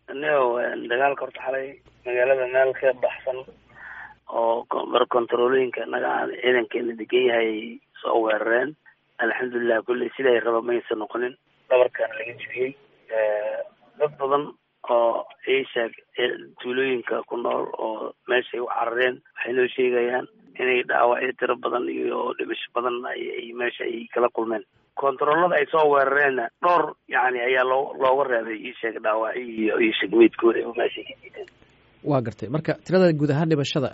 nio dagaalka horta xalay magaalada meel ka baxsan oo mar controlooyinka naga ciidankeena degan yahay soo weerareen alxamdulilah kulley siday raba maysa noqonin dhabarkaana laga jibiyey dad badan oo isheeg tuulooyinka ku nool oo meeshay u carareen waxay noo sheegayaan inay dhaawacyo tiro badan iyo dhimasho badan ay meesha ay kala kulmeen controolada ay soo weerareenna dhowr yani ayaa loo looga reebay isheeg dhaawacyo iyo isheeg meydkooda oo meeshay ka jiideen waa gartay marka tirada guud ahaan dhimashada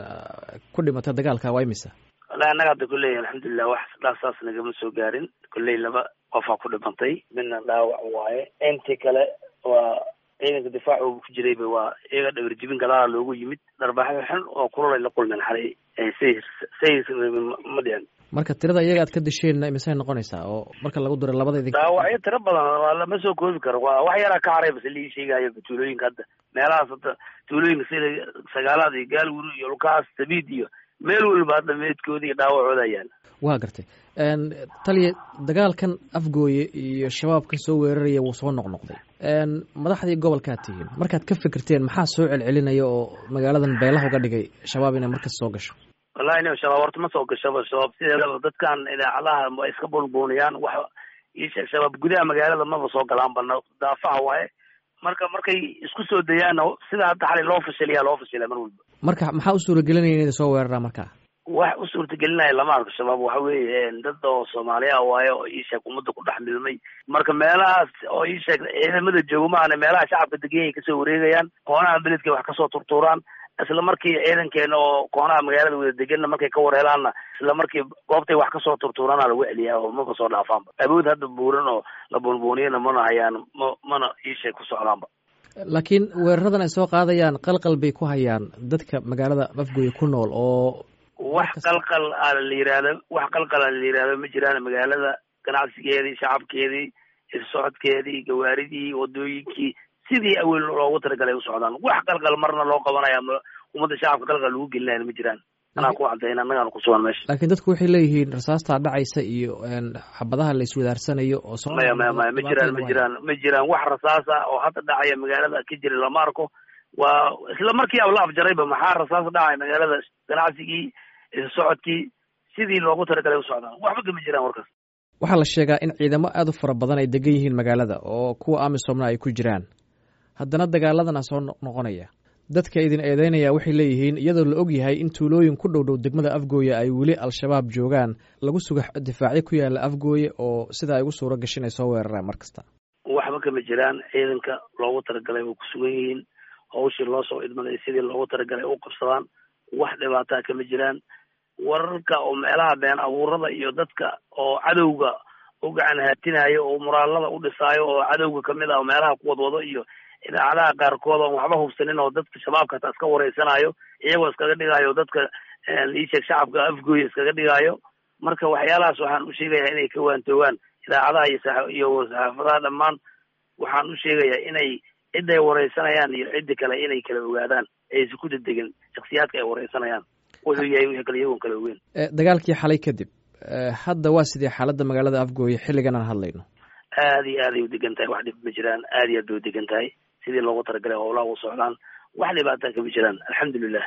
ku dhimatay dagaalka waa imisa wallahi annaga hadda kulley alxamdulilah wax dhaasaas nagama soo gaarin kulley laba qofaa ku dhimantay midna dhaawac waaye intii kale waa ciidanka difaac uu ku jirayba waa iyaga dhabar jibin galaala loogu yimid dharbaxyo xun oo kulolay la kulmeen xalay say say ma dhicin marka tirada iyaga aad ka disheen imisay noqonaysaa oo marka lagu diro labada idin dhaawacyo tiro badan waa lama soo koobi karo waa wax yaraa ka haray base lii sheegaayo tuulooyinka hadda meelahaas hadda tuulooyinka sida sagaalaad iyo gaalwuri iyo lukaas sabiid iyo meel walba hadda meedkooda iyo dhaawacooda yaala waa gartay taliya dagaalkan afgooye iyo shabaabkan soo weeraraya wuu soo noqnoqday madaxdii gobolkaad tihiin markaad ka fikirteen maxaa soo celcelinaya oo magaaladan beelaha uga dhigay shabaab inay markas soo gasho wallahi nin shabaab horta ma soo gashaba shabaab sideedaba dadkan idaacadaha wa iska buunbuuniyaan wax isheeg shabaab gudaha magaalada maba soo galaan bana daafaha waaye marka markay isku soo dayaanna sida hadda xalay loo fashiliyaa loo fashilaa mar walba marka maxaa u suuragelinaya inay soo weeraraan marka wax u suurtagelinaya lama arko shabaab waxa weeye dad oo soomaaliya waaye oo iisheeg ummadda ku dhex milmay marka meelahaas oo iisheeg ciidamada jooga maahane meelaha shacabka degenyay kasoo wareegayaan koonaha beledkay wax kasoo turtuuraan isla markii ciidankeena oo koonaha magaalada wada deganna markay ka wareelaanna isla markii goobtay wax kasoo turtuuraana lagu celiyaa oo maba soo dhaafaanba awood hadda buuran oo la buunbuuniyana mana hayaan ma mana iisheeg ku socdaanba laakiin weeraradan ay soo qaadayaan qalqal bay ku hayaan dadka magaalada afgooye ku nool oo wax qalqal a la yihahda wax qalqal a la yihahdo ma jiraan magaalada ganacsigeedii shacabkeedii socodkeedii gawaaridii wadooyinkii sidii awel loogu talagalay u socdaan wax qalqal marna loo qabanaya ummadda shacabka qalqal lagu gelinaya ma jiraan anaa ku cadayna annagaana kusugan meesha laakiin dadku waxay leeyihiin rasaastaa dhacaysa iyo xabadaha la iswadaarsanayo oo maya maya maya ma jiraan ma jiraan ma jiraan wax rasaasa oo hadda dhacaya magaalada ka jira lama arko waa isla markii aba la afjarayba maxaa rasaas dhacaya magaalada ganacsigii socodkii sidii loogu talagalay u socdaan waxba kama jiraan warkaas waxaa la sheegaa in ciidamo aada u fara badan ay degan yihiin magaalada oo kuwa amisomna ay ku jiraan haddana dagaaladana soo noqonaya dadka idin eedeynaya waxay leeyihiin iyadoo la og yahay in tuulooyin ku dhow dhow degmada afgooye ay weli al-shabaab joogaan lagu suga difaacyo ku yaala afgooye oo sida ay ugu suuro gashin ay soo weeraraan mar kasta waxba kama jiraan ciidanka loogu talagalay way ku sugan yihiin hawshii loo soo idmaday sidii loogu talagalay u qabsadaan wax dhibaataa kama jiraan wararka oo meelaha been abuurada iyo dadka oo cadowga u gacan haatinayo oo muraalada u dhisaayo oo cadowga kamid ah meelaha ku wadwado iyo idaacadaha qaarkood oon waxba hubsanin oo dadka shabaabka hataa iska wareysanayo iyagoo iskaga dhigayo dadka iisheeg shacabka afgooya iskaga dhigayo marka waxyaalahaas waxaan u sheegayaa inay ka waantoogaan idaacadaha iyo iyo saxaafadaha dhammaan waxaan u sheegayaa inay cidday wareysanayaan iyo ciddi kale inay kala ogaadaan aysan ku dedegin shaksiyaadka ay wareysanayaan wuxuu yahay wixii kale iyagoon kala ogeyn dagaalkii xalay kadib hadda waa sidee xaaladda magaalada afgooye xilligan aan hadlayno aada iyo aaday u degan tahay wax dhib ma jiraan aada iyo aad bay u degan tahay sidii loogu talagalay howlaha u socdaan wax dhibaataa kama jiraan alxamdulilah